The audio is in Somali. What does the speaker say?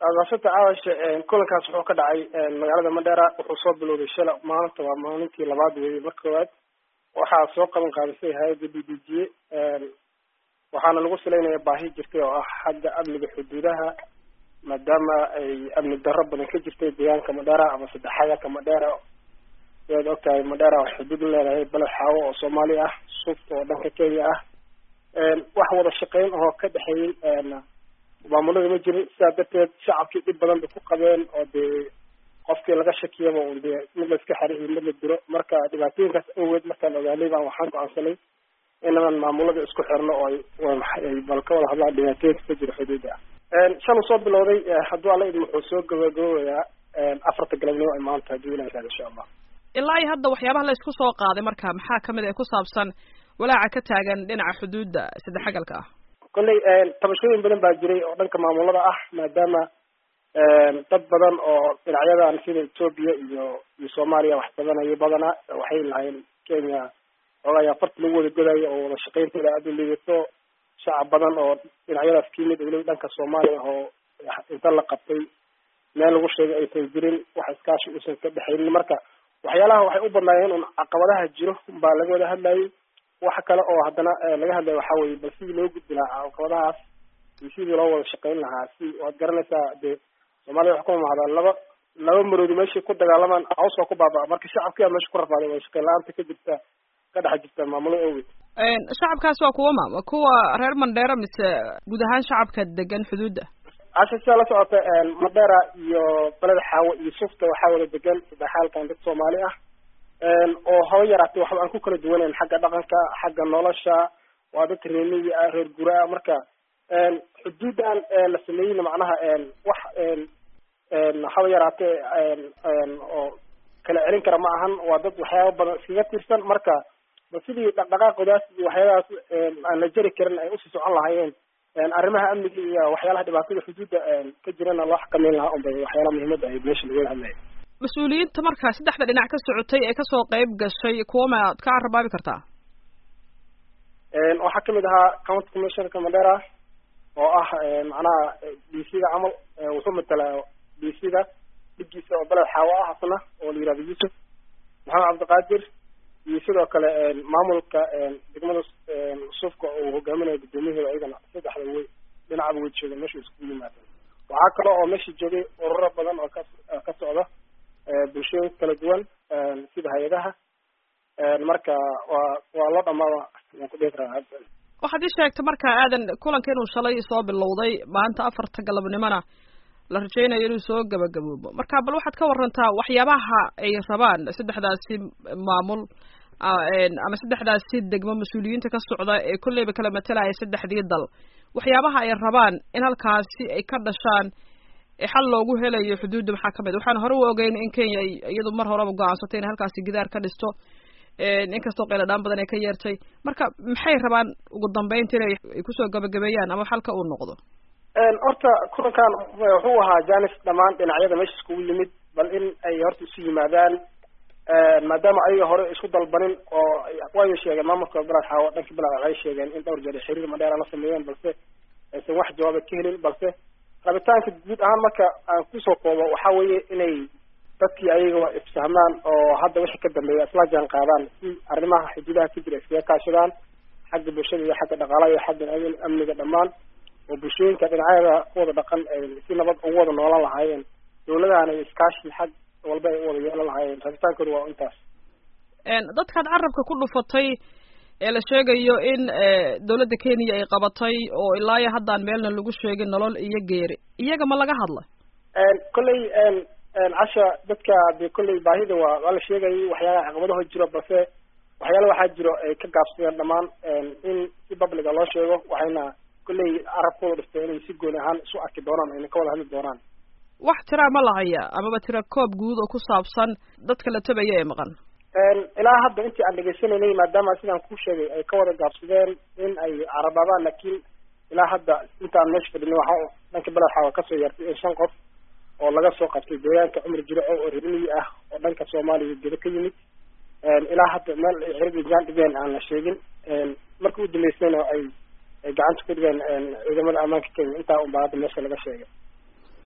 aadaashata caawashe kulankaas wuxuu ka dhacay magaalada mandheera wuxuu soo bilowday shala maalinta waa maalintii labaad weeye mar koowaad waxaa soo qaban qaadisay hay-adda b d g waxaana lagu salaynaya baahi jirtay oo ah xagga amniga xuduudaha maadaama ay amni darro badan ka jirtay deegaanka madheera ama saddexaadka madheera sidaad ogtahay madheera waxay xuduud leedahay baled xaawo oo soomaali ah suufta oo dhanka kenya ah wax wada shaqeyn oo ka dhexeeyey maamulada ma jirin sidaa darteed shacabkii dhib badan bay ku qabeen oo dee qofkii laga shakiyaba un dee mid la iska xariiyo mid la dilo marka dhibaatooyinkaas awgeed markaan ogaanay baan waxaan go-aansanay inaan maamulada isku xirno oo ay bal ka wada hadlaan dhibaatooyinka ka jira xuduudda ah shaluu soo bilowday hadduu alla idin wuxuu soo gabagaboobayaa afarta galabnimo ay maanta hadduu ilaha raad insha allah ilaa iyo hadda waxyaabaha la isku soo qaaday marka maxaa kamid ee ku saabsan walaaca ka taagan dhinaca xuduudda saddexagalka ah kolley tabashooyin badan baa jiray oo dhanka maamulada ah maadaama dad badan oo dhinacyadan sida etoobiya iyo iyo soomaaliya wax badanayo badana waxay lahayn kenya xoogaaya farta lagu wada godayo oo wada shaqeyntooda aada u liidato shacab badan oo dhinacyadaas ka yimid weliba dhanka soomaaliya oo inta la qabtay meel lagu sheegay aysan jirin wax iskaashi uusan ka dhexaynin marka waxyaalaha waxay u badnaayeen un caqabadaha jiro baa laga wada hadlayay waxa kale oo haddana laga hadlaya waxa weye bal sidii loo gudbi lahaa caqabadahaas iyo sidii loo wada shaqeyn lahaa si waad garanaysaa dee soomaalida waxa ku mamahdaa laba laba maroodi meeshay ku dagaalamaan caws waa ku baabaa marka shacabkiyaa meesha ku rafaaday wada shaqeyn la-aanta ka jirta ka dhex jirta maamulada awgeed shacabkaas waa kuwa ma kuwa reer mandheera mise guud ahaan shacabka degan xuduudda casha sidaa la socota madheera iyo beled xaawo iyo sufta waxaa wada degan saddexaalkan dad soomaali ah oo haba yaraatay waxba aan ku kala duwanayn xagga dhaqanka xagga nolosha waa dad reemiyi ah reer guraa marka xuduudan la sameeyeyna macnaha wax haba yaraatee oo kala celin kara ma ahan waa dad waxyaaba badan iskaga tirsan marka ba sidii dhaqdhaqaaqoodaas iyo waxyaabahaas aan la jeri karin ay usii socon lahaayeen arrimaha amniga iyo waxyaalaha dhibaatada xuduudda ka jirana loo xakameyn lahaa unbay waxyaalaha muhiimadda ay meesha laga hadlaya mas-uuliyiinta marka saddexda dhinac ka socotay ee kasoo qeyb gashay kuwa ma ad ka carabaabi kartaa waxaa kamid ahaa county commissionerka mandera oo ah macnaha d c da camal wuxuu matalaa d c da dhigiisa oo beled xaawo ah asna oo la yihahdo yuusuf maxamed cabdiqaadir iyo sidoo kale maamulka degmada suufka uu hogaaminayo guddoomiyaheeda ayagana saddexda wey dhinacaba way joogen meesha iskugu yimaadeen waxaa kale oo meesha joogay ururo badan oo ka ka socda bulshooyin kala duwan sida hay-adaha marka waa waa loo dhamaada waan ku dhihi karaa waxaad ii sheegtay marka aadan kulanka inuu shalay soo bilowday maanta afarta galabnimona la rajeynayo inuu soo gabagaboobo marka bal waxaad ka warantaa waxyaabaha ay rabaan saddexdaasi maamul ama saddexdaasi degmo mas-uuliyiinta ka socda ee kolleyba kala matalaya saddexdii dal waxyaabaha ay rabaan in halkaasi ay ka dhashaan xal loogu helayo xuduudda maxaa kamid waxaan hore u ogeyn in kenya iyadu mar horeba go-aansatay inay halkaasi gidaar ka dhisto inkastoo qayladhaan badan ay ka yeertay marka maxay rabaan ugu dambeynta inay kusoo gabagabeeyaan ama xalka uu noqdo horta kulankan wuxuu ahaa janis dhammaan dhinacyada meesha iskugu yimid bal in ay horta isu yimaadaan maadaama ayaga hore isku dalbanin oo way sheegeen maamulka beled xaawo dhanka beled waxay sheegeen in dhowr jeer xiriir madheera la sameeyeen balse aysan wax jawaaba ka helin balse rabitaanka guud ahaan marka aan kusoo koobo waxa weeye inay dadkii ayaga isfahmaan oo hadda wixii ka dambeeya isla jaan qaadaan si arrimaha xuduudaha ka jira iskaga kaashadaan xagga bulshada iyo xagga dhaqaalaha iyo xagga amniga dhammaan oo bulshooyinka dhinacyada kuwada dhaqan si nabad ugu wada noolan lahaayeen dawladahana iskaashi xag walba ay u wada yeelan lahaayeen rabitaankooda waa intaas dadkaad carabka ku dhufatay ee la sheegayo in dawladda kenya ay qabatay oo ilaa iyo haddaan meelna lagu sheegin nolol iyo geeri iyaga ma laga hadla kolley casha dadka de kolley baahida waa waa la sheegayay waxyaalaha caqabadaho jiro balse waxyaala waxaa jiro ay ka gaabsadeen dhammaan in si publica loo sheego waxayna kolley carabkooda dhistay inay si gooni ahaan isu arki doonaan ayna ka wada hadli doonaan wax tiraa ma lahaya amaba tira koob guud oo ku saabsan dadka la tabaya ee maqan ilaa hadda intii aan dhegaysanaynay maadaama sidaan ku sheegay ay ka wada gaabsadeen in ay carabaabaan laakiin ilaa hadda intaan meesha fadhinay waxa dhanka beled xaawa kasoo yeertay in shan qof oo laga soo qabtay deegaanka cumar jiraco oo reermiyi ah oo dhanka soomaaliya gedo ka yimid ilaa hadda meel ay xiriir ijaan dhigeen aan la sheegin markii u dambeysayna ay ay gacanta ku dhigeen ciidamada ammaanka kenya intaa unbaa hadda meesha laga sheegay